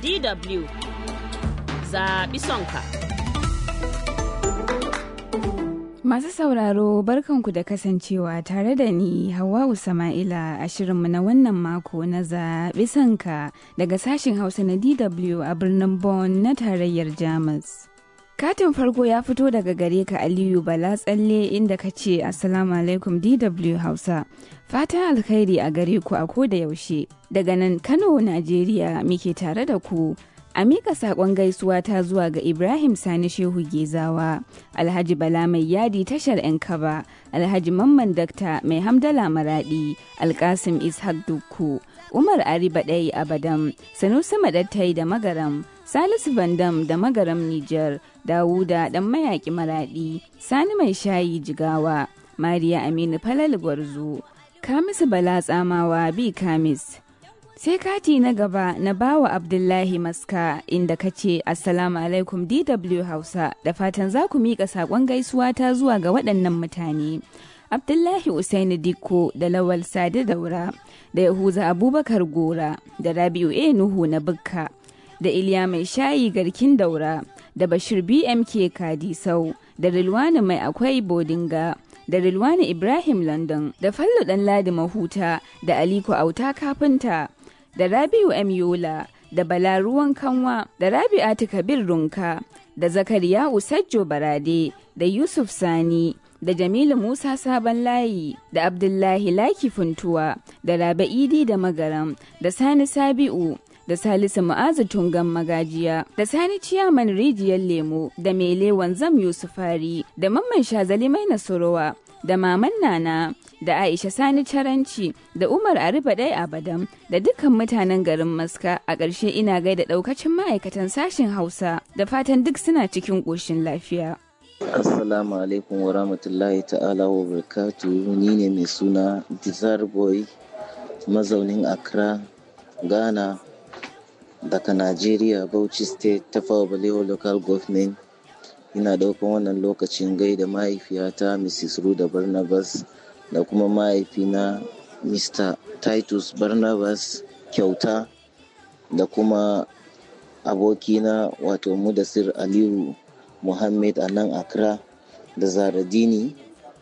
DW zaɓi sonka. Masu sauraro barkanku da kasancewa tare da ni Hawwa'u Sama'ila a shirinmu na wannan mako na zaɓi sanka daga sashen Hausa na DW a birnin Bonn na tarayyar Jamus. Katin farko ya fito daga gare ka Aliyu Bala tsalle inda ka ce Assalamu alaikum DW Hausa. Fatan alkhairi a gare ku a ko da yaushe. Daga nan Kano, Najeriya muke tare da ku. A miƙa saƙon gaisuwa ta zuwa ga Ibrahim Sani Shehu Gezawa, Alhaji Bala Mai Yadi tashar 'yan kaba, Alhaji Mamman Dakta Mai Hamdala Maraɗi, Alkasim Ishaq Dukku, Umar Ari Baɗai Abadam, Sanusi Maɗattai da Magaram, Salisu Bandam da Magaram Nijar, Dawuda ɗan mayaƙi Maraɗi, Sani Mai Shayi Jigawa, Mariya Aminu Falal Gwarzo, Kamisu Bala Tsamawa Bi Kamis. sai kati na gaba na bawa abdullahi maska inda ka ce assalamu alaikum dw hausa da fatan za ku miƙa saƙon gaisuwa ta zuwa ga waɗannan mutane abdullahi usaini dikko da lawal sadi daura da yahuza abubakar gora da rabi'u a nuhu na bukka da iliya mai shayi garkin daura da bashir bmk kadisau da rilwani mai akwai bodinga da rilwani ibrahim london da fallo ɗan ladi mahuta da aliko auta kafinta da Rabiu M. Yola, da Bala Ruwan Kanwa, da Rabi'atu Kabir Runka, da Zakariya Usajjo Barade, da Yusuf Sani, da Jamilu Musa Sabon Layi, da Abdullahi Laki Funtuwa, da Rabe Idi da Magaram, da Sani Sabi'u, da Salisu Mu'azu Tungan Magajiya, da Sani Ciyaman Rijiyar Lemo, da Mele Wanzam Yusufari, da Mamman Shazali Mai Nasorowa, da Maman Nana, da Aisha Sani Caranci da Umar Arifa Dai Abadam da dukkan mutanen garin Maska a ƙarshe ina gaida ɗaukacin ma'aikatan sashen Hausa da fatan duk suna cikin ƙoshin lafiya. Assalamu alaikum wa rahmatullahi ta'ala wa barakatu ni ne mai suna Desire Boy mazaunin Accra, Ghana daga Najeriya Bauchi State ta Balewa Local Government ina ɗaukan wannan lokacin gaida mahaifiyata Mrs. Ruda Barnabas da kuma mahaifina Mr. Titus Barnabas kyauta da kuma abokina wato Mudasir Aliyu Muhammad a nan Accra da Zaradini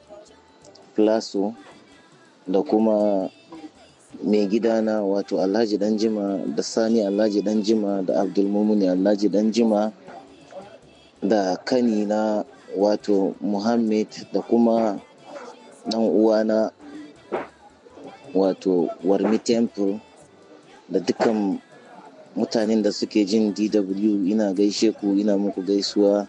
Plaso da kuma mai gidana wato Alhaji Danjima da Sani Alhaji Danjima da Abdulmumuni Alhaji Danjima da kanina wato Muhammad da kuma dan uwana wato warmi temple da dukkan mutanen da suke jin dw ina gaishe ku ina muku gaisuwa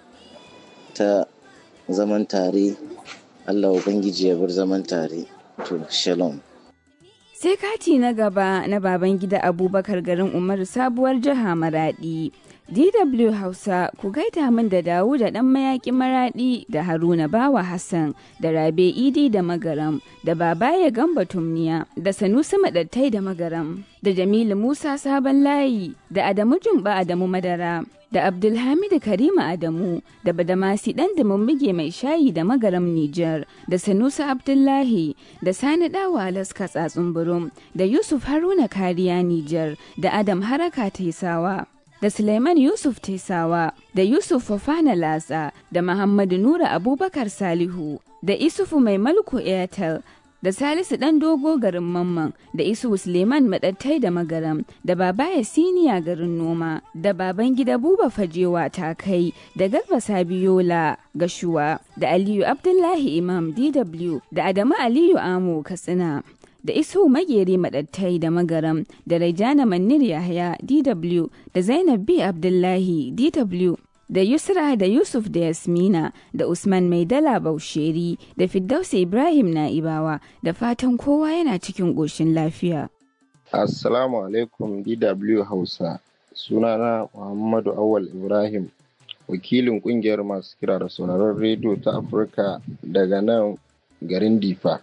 ta zaman tare allah ubangiji ya bar zaman tare to shalom sai kati na gaba na baban gida abubakar garin umaru sabuwar jiha maradi DW Hausa ku gaida min da dawu da ɗan mayaƙi maraɗi da Haruna Bawa Hassan da Rabe Idi da Magaram da Babaye Gamba Tumniya da Sanusi Maɗattai da Magaram da Jamilu Musa Sabon Layi da Adamu Jumba Adamu Madara da Abdulhamidu Karima Adamu da Badamasi ɗan da mummige mai shayi da Magaram Nijar da Sanusi Abdullahi da Sani Dawa Alaska Tsatsun Burum da Yusuf Haruna Kariya Nijar da Adam Haraka Taisawa. da Suleiman Yusuf Tesawa, da Yusuf Fofana Latsa, da Muhammadu Nura Abubakar Salihu, da Isufu Mai Malko Airtel, da Salisu ɗan dogo garin Mamman, da Isu Suleiman Maɗattai da Magaram, da Babaya Siniya garin Noma, da Baban Gida Buba Fajewa Takai, da Garba Sabiola Gashuwa, da Aliyu Abdullahi Imam DW, da Adamu Aliyu Amo Katsina. da isu mageri madattai da magaram da raijana manir yahaya dw da zainab b abdullahi dw da yusra da yusuf da yasmina da usman maidala bausheri da firdausi ibrahim na'ibawa da fatan kowa yana cikin ƙoshin lafiya assalamu alaikum dw hausa sunana muhammadu awal ibrahim wakilin kungiyar masu kira da sauraron rediyo ta afirka daga nan garin difa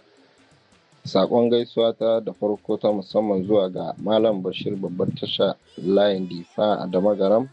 Sakon gaisuwa ta da farko ta musamman zuwa ga Malam Bashir babbar tasha layin difa a Damagaram.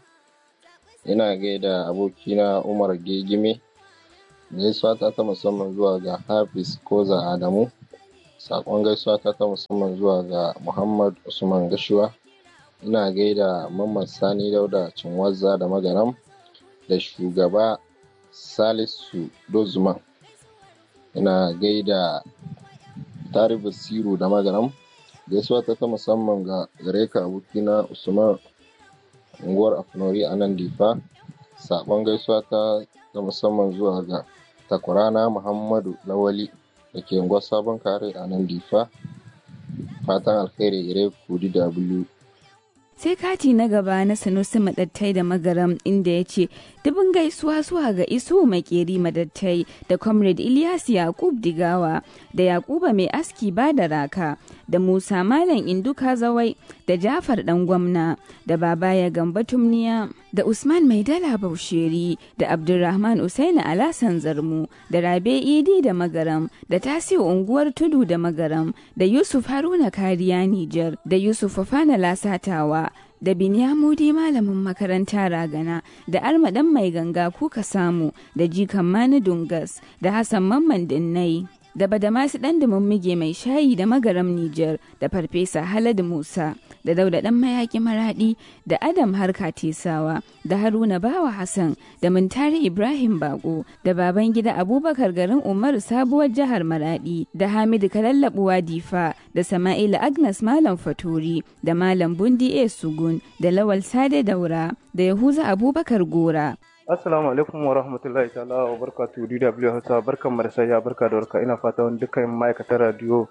Ina gaida abokina Umar Gegime. Gaisuwa ta ta musamman zuwa ga Hafiz Koza Adamu. Sakon gaisuwa ta ta musamman zuwa ga Muhammad Usman Gashuwa. ina gaida mamman sani dauda cinwazza da magaram da shugaba salisu dozman ina gaida tari basiru da magaram gaisuwa ta ta musamman ga gare ka abokina usman unguwar afnori a nan difa sabon gaisuwa ta ta musamman zuwa ga takwarana muhammadu lawali da ke unguwar sabon kare a nan difa fatan alkhairi gare ku dw sai kati na gaba na sanusi madattai da magaram inda ya ce dubin gaisuwa zuwa ga iso makeri madattai da comrade ilyas yakub digawa da yakuba mai aski ba da raka da musa malam induka zawai da jafar dan gwamna da babaya gamba tumniya da usman mai dala bausheri da abdulrahman usaini alasan zarmu da rabe idi da magaram da tasiu unguwar tudu da magaram da yusuf haruna kariya nijar da yusuf fafana lasatawa da Binyamudi malamin makaranta ragana da armadan mai ganga kuka samu da jikan mani dungas da hassan mamman dinnai da badamasi dan mummige mai shayi da magaram Nijar da farfesa Haladu Musa da dauda dan mayaki maradi da Adam Harka Tesawa da Haruna Bawa Hassan da Muntari Ibrahim Bako da baban gida Abubakar garin Umaru sabuwar jihar Maradi da Hamidu Kalallabuwa Difa da Sama'ila Agnes Malam Faturi da Malam Bundi A Sugun da Lawal Sade Daura da Yahuza Abubakar Gora Assalamu alaikum wa rahmatullahi ta'ala wa barakatu DW Hausa barkan mu da sayya barka da warka ina fata wani dukkan ma'aikatan radio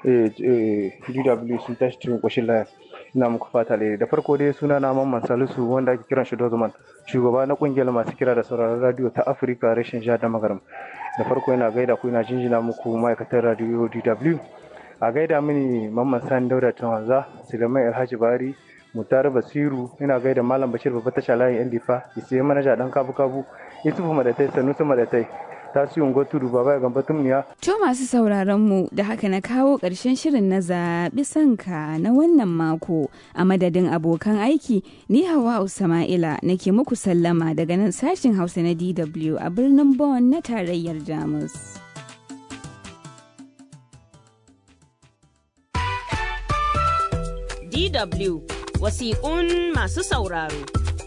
DW sun tashi cikin koshin laya ina muku fata da da farko dai suna na Mamman Salisu wanda ake kiran shi Dozman shugaba na kungiyar masu kira da sauraron radio ta Afirka rashin jihar da magaram da farko ina gaida ku ina jinjina muku ma'aikatan radio DW a gaida mini Mamman Sani Dauda Tanwanza Suleiman Alhaji Bari mutar basiru ina gaida malam bashir babba tasha layin yan difa isiye manaja dan kabu kabu yusufu madatai sanusi madatai tasiyun tudu baba ya gamba tumniya. To masu sauraron mu da haka na kawo ƙarshen shirin na zaɓi sanka na wannan mako a madadin abokan aiki ni hawa Usama'ila nake muku sallama daga nan sashin Hausa na DW a birnin Bonn na tarayyar Jamus. DW wasiƙun masu sauraro.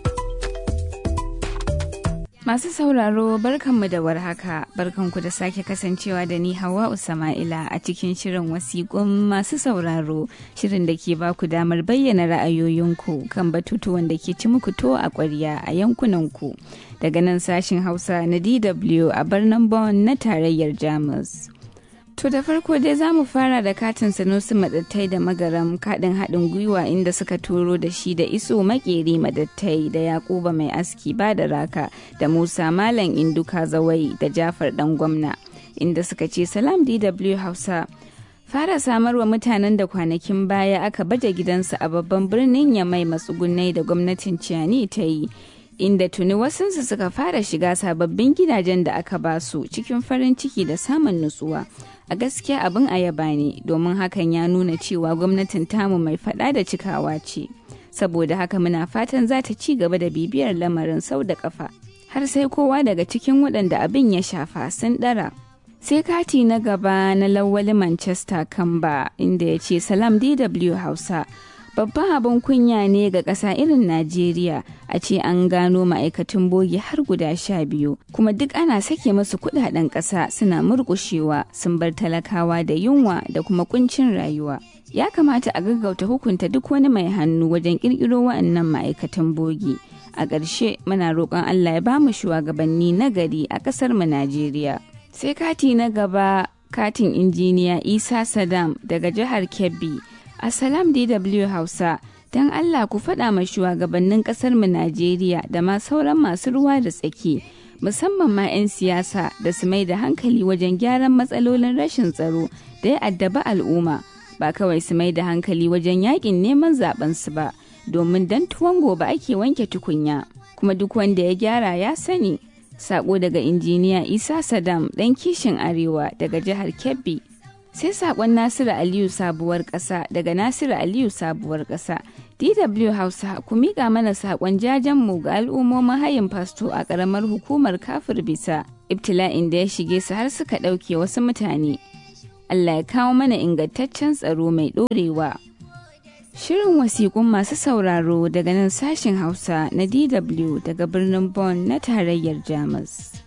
Masu sauraro barkanmu da warhaka barkanku da sake kasancewa da ni Hawa Usama'ila a cikin shirin wasiƙun masu sauraro shirin da ke baku damar bayyana ra'ayoyinku kan batutuwan da ke ci muku to a ƙwarya a yankunanku daga nan sashin Hausa na DW a birnin Bonn na tarayyar Jamus. To da farko dai za mu fara da katin sanusi madattai da magaram kaɗin haɗin gwiwa inda suka turo da shi da iso makeri madattai da yakuba mai aski ba da raka da musa malam induka zawai da jafar ɗan gwamna inda suka ce salam dw hausa fara samarwa mutanen da kwanakin baya aka baje gidansu a babban birnin yamai matsugunai da gwamnatin ciyani ta yi inda tuni wasunsu suka fara shiga sababbin gidajen da aka basu cikin farin ciki da samun nutsuwa a gaskiya abin ayaba ne domin hakan ya nuna cewa gwamnatin tamu mai fada da cikawa ce saboda haka muna fatan za ta ci gaba da bibiyar lamarin sau da kafa har sai kowa daga cikin waɗanda abin ya shafa sun ɗara sai kati na gaba na lawali manchester kamba inda ya ce salam dw hausa babban abin kunya ne ga ƙasa irin najeriya a ce an gano ma'aikatan bogi har guda sha biyu kuma duk ana sake masu kudaden ƙasa suna murƙushewa sun bar talakawa da yunwa da kuma kuncin rayuwa ya kamata a gaggauta hukunta duk wani mai hannu wajen ƙirƙiro wa'annan ma'aikatan bogi a ƙarshe muna roƙon allah ya bamu shugabanni na gari a ƙasar mu najeriya sai kati na gaba katin injiniya isa sadam daga jihar kebbi Assalam DW Hausa, don Allah ku faɗa ma shugabannin ƙasar mu Najeriya da ma sauran masu ruwa da tsaki, musamman ma 'yan siyasa da su mai da hankali wajen gyaran matsalolin rashin tsaro da ya addaba al'umma, ba kawai su mai da hankali wajen yakin neman zaben su ba, domin dan tuwon gobe ake wanke tukunya, kuma duk wanda ya gyara ya sani. Sako daga injiniya Isa Saddam ɗan kishin Arewa daga jihar Kebbi. sai sakon nasiru aliyu sabuwar ƙasa daga nasiru aliyu sabuwar ƙasa dw hausa ku miƙa mana sakon jajenmu ga al'ummomin hayin fasto a ƙaramar hukumar kafir bisa ibtila'in da ya shige su har suka ɗauke wasu mutane allah ya kawo mana ingantaccen tsaro mai ɗorewa Shirin wasiƙun masu sauraro daga nan sashen Hausa na DW daga birnin Bonn na tarayyar Jamus.